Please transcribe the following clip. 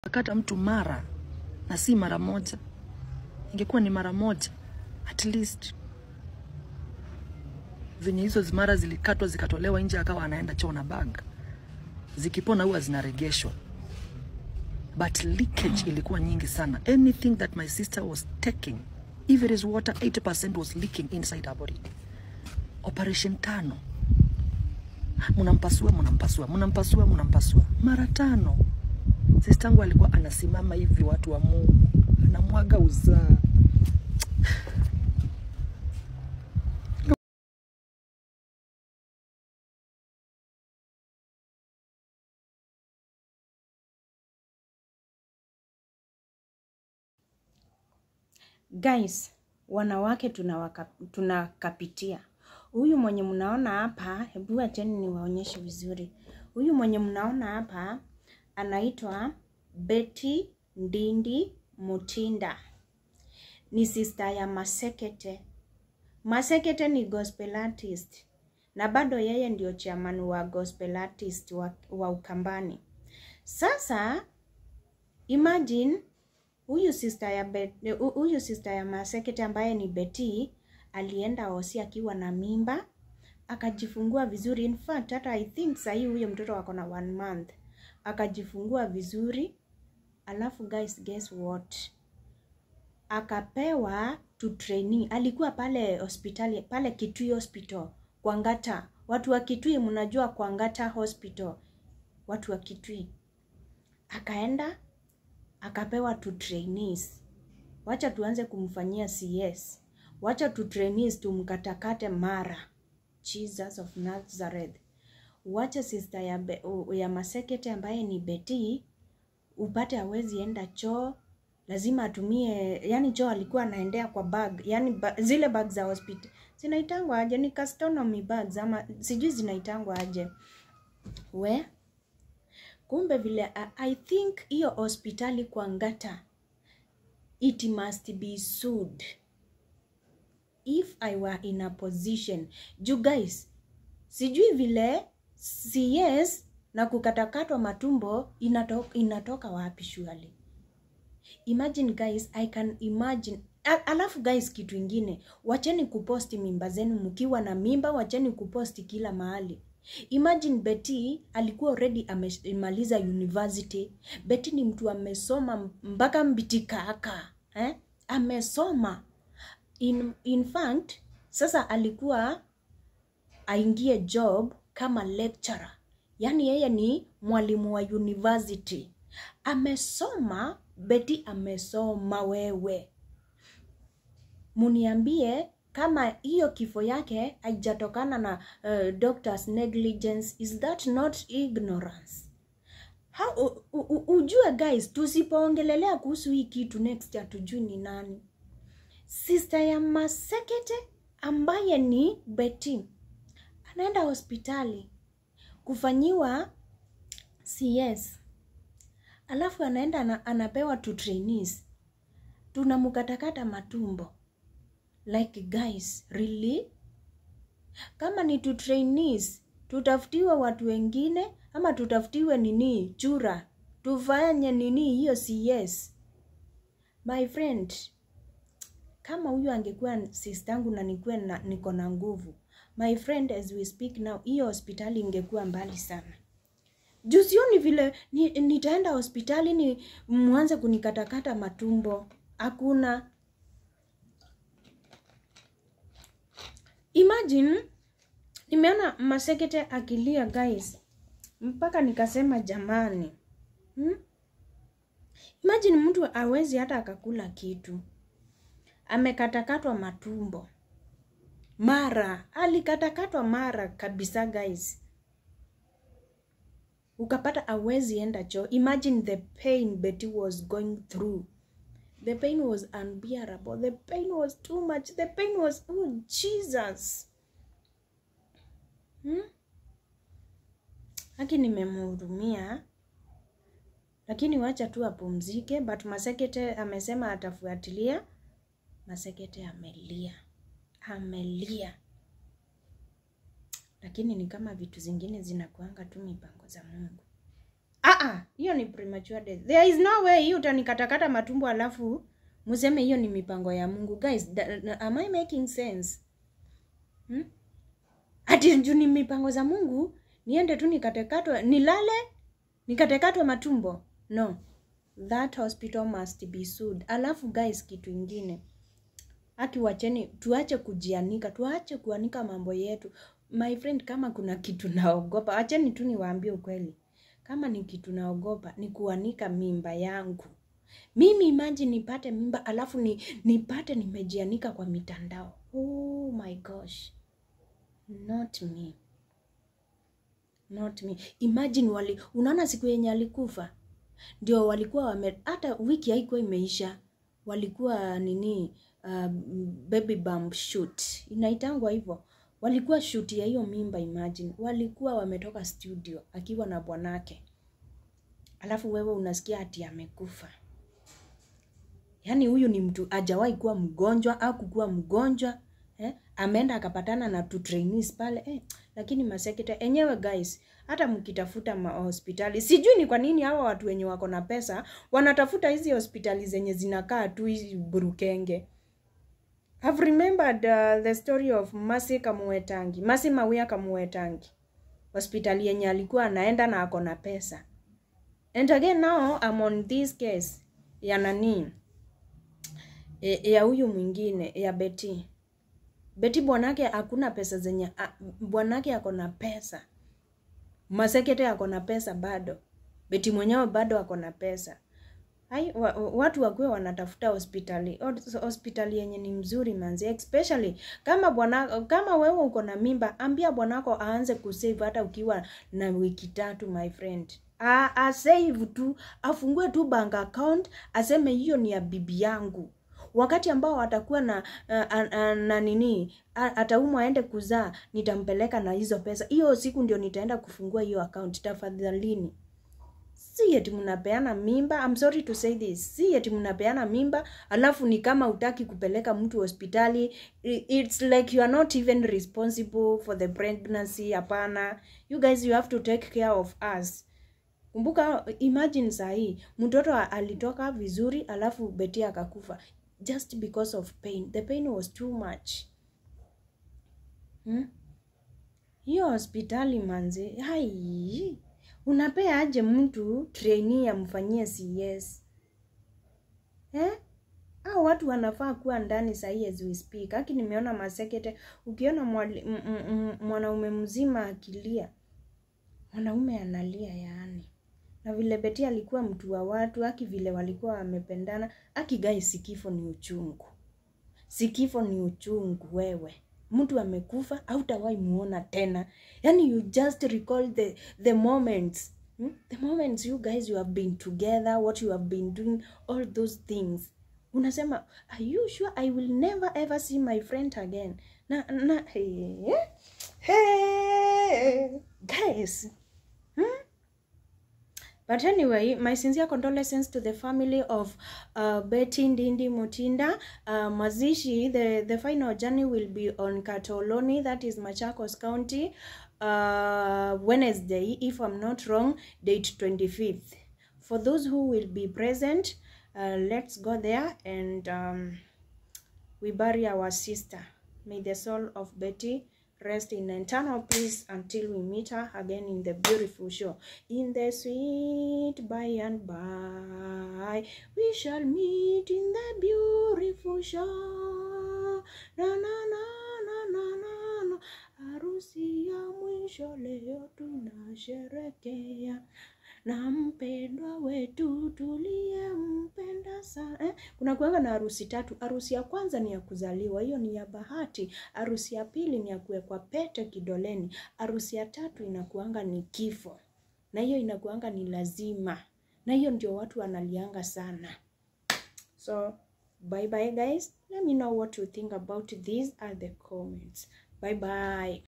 kata mtu mara na si mara moja, ingekuwa ni mara moja at least. Venye hizo mara zilikatwa zikatolewa nje, akawa anaenda choo na bag, zikipona huwa zinaregeshwa, but leakage ilikuwa nyingi sana. Anything that my sister was taking, if it is water, 80% was leaking inside her body. Operation tano, munampasua munampasua munampasua munampasua mara tano. Sistangu alikuwa anasimama hivi, watu wa Mungu, anamwaga uzaa. Guys, wanawake tunawaka, tunakapitia. Huyu mwenye mnaona hapa, hebu acheni niwaonyeshe vizuri. Huyu mwenye mnaona hapa anaitwa Betty Ndindi Mutinda. Ni sister ya Masekete. Masekete ni gospel artist na bado yeye ndio chairman wa gospel artist wa, wa Ukambani. Sasa imagine huyu sister ya Bet- hu- huyu sister ya Masekete ambaye ni Betty alienda hosi akiwa na mimba akajifungua vizuri. In fact hata I think sahii huyo mtoto wako na one month, akajifungua vizuri. Alafu guys, guess what? Akapewa to trainee. Alikuwa pale hospitali pale Kitui Hospital kwa Ngata. Watu wa Kitui mnajua kwa Ngata Hospital, watu wa Kitui. Akaenda akapewa to trainees. Wacha tuanze kumfanyia CS, wacha tu trainees tumkatakate mara. Jesus of Nazareth, wacha sister ya, Be, ya Masekete ambaye ni Betty upate hawezi enda choo, lazima atumie, yani choo alikuwa anaendea kwa bag, yani ba, zile bag za hospital zinaitangwa aje? Ni customary bags ama sijui zinaitangwa aje we kumbe vile uh, I think hiyo hospitali kwa Ngata it must be sued if I were in a position you guys sijui vile CS na kukatakatwa matumbo inatoka, inatoka wapi surely imagine guys I can imagine Al alafu guys kitu ingine wacheni kuposti mimba zenu mkiwa na mimba wacheni kuposti kila mahali Imagine Betty alikuwa already amemaliza university. Betty ni mtu amesoma mpaka mbitikaka eh? Amesoma in, in fact sasa alikuwa aingie job kama lecturer, yaani yeye ni mwalimu wa university. Amesoma Betty, amesoma wewe, muniambie kama hiyo kifo yake haijatokana na uh, doctor's negligence is that not ignorance How, u, u, ujue guys tusipoongelelea kuhusu hii kitu next hatujui ni nani sister ya Masekete ambaye ni Betty anaenda hospitali kufanyiwa CS alafu anaenda ana, anapewa tu trainees tunamkatakata matumbo like guys really kama ni tu trainees tutafutiwe watu wengine ama tutafutiwe nini chura tufanye nini hiyo CS my friend kama huyu angekuwa sistangu na nikuwe na, niko na nguvu my friend as we speak now hiyo hospitali ingekuwa mbali sana juu sioni vile ni, nitaenda hospitali ni mwanze kunikatakata matumbo hakuna Imagine nimeona Masekete akilia guys, mpaka nikasema jamani, hmm? Imagine mtu awezi hata akakula kitu, amekatakatwa matumbo mara, alikatakatwa mara kabisa guys, ukapata awezi enda choo. Imagine the pain Betty was going through. The pain was unbearable. The pain was too much. The pain was oh Jesus. Hmm? Haki nimemhurumia, lakini wacha tu apumzike. But Masekete amesema atafuatilia. Masekete amelia, amelia, lakini ni kama vitu zingine zinakuanga tu mipango za Mungu. Ah, ah ah hiyo ni premature death there is no way hii utanikatakata matumbo alafu museme hiyo ni mipango ya mungu guys da, am i making sense hmm? ati juu ni mipango za mungu niende tu nikatekatwe nilale nikatekatwe matumbo no that hospital must be sued alafu guys kitu ingine aki wacheni tuache kujianika tuache kuanika mambo yetu my friend kama kuna kitu naogopa acheni tu niwaambie ukweli kama ni kitu naogopa ni kuanika mimba yangu mimi imagine nipate mimba alafu ni, nipate nimejianika kwa mitandao oh my gosh not me not me imagine wali unaona siku yenye alikufa ndio walikuwa wame hata wiki haikuwa imeisha walikuwa nini uh, baby bump shoot inaitangwa hivyo walikuwa shoot ya hiyo mimba imagine walikuwa wametoka studio akiwa na bwanake alafu wewe unasikia ati amekufa yaani huyu ni mtu ajawahi kuwa mgonjwa au kukuwa mgonjwa eh? ameenda akapatana na tu trainees pale eh? lakini masekete enyewe guys hata mkitafuta hospitali sijui ni kwa nini hawa watu wenye wako na pesa wanatafuta hizi hospitali zenye zinakaa tu hizi burukenge I've remembered uh, the story of Masi Kamuetangi, Masi Mawia Kamuetangi, hospitali yenye alikuwa anaenda na ako na pesa. And again now I'm on this case ya nani e, ya huyu mwingine ya Betty. Betty bwanake hakuna pesa zenye bwanake ako na pesa, Masekete ako na pesa bado, Betty mwenyewe bado ako na pesa. Hai, wa, watu wakuwe wanatafuta hospitali hospitali yenye ni mzuri manzi, especially kama bwana kama wewe uko na mimba, ambia bwanako aanze kusave hata ukiwa na wiki tatu my friend. A, a save tu, afungue tu bank account, aseme hiyo ni ya bibi yangu. Wakati ambao atakuwa na uh, uh, uh, na nini ataumwa aende kuzaa, nitampeleka na hizo pesa. Hiyo siku ndio nitaenda kufungua hiyo account, tafadhalini si eti mnapeana mimba I'm sorry to say this si eti mnapeana mimba alafu ni kama utaki kupeleka mtu hospitali it's like you are not even responsible for the pregnancy hapana you guys you have to take care of us kumbuka imagine sahii mtoto alitoka vizuri alafu beti akakufa just because of pain the pain was too much hmm? hiyo hospitali manzi hai unapea aje mtu trainee amfanyie CS eh? Au watu wanafaa kuwa ndani sahii as we speak. Haki nimeona masekete, ukiona mwanaume mzima akilia, mwanaume analia yaani. Na vile Beti alikuwa mtu wa watu, haki vile walikuwa wamependana, haki gai, sikifo ni uchungu, sikifo ni uchungu wewe mtu amekufa hautawahi muona tena yani you just recall the the moments hmm? the moments you guys you have been together what you have been doing all those things unasema are you sure i will never ever see my friend again na na hey, hey, guys hmm? But anyway, my sincere condolences to the family of uh, Betty Ndindi Mutinda. Uh, Mazishi, the, the final journey will be on Katoloni, that is Machakos County, uh, Wednesday, if I'm not wrong, date 25th. For those who will be present, uh, let's go there and um, we bury our sister. May the soul of Betty rest in eternal peace until we meet her again in the beautiful show. In the sweet by and by, we shall meet in the beautiful show. Na na na na na na na, harusi ya mwisho leo tunasherekea na mpendwa wetu tuliyempenda sana eh? Kuna kuanga na harusi tatu. Harusi ya kwanza ni ya kuzaliwa, hiyo ni ya bahati. Harusi ya pili ni ya kuwekwa pete kidoleni. Harusi ya tatu inakuanga ni kifo, na hiyo inakuanga ni lazima, na hiyo ndio watu wanalianga sana. So bye bye guys, let me know what you think about these are the comments. Bye bye.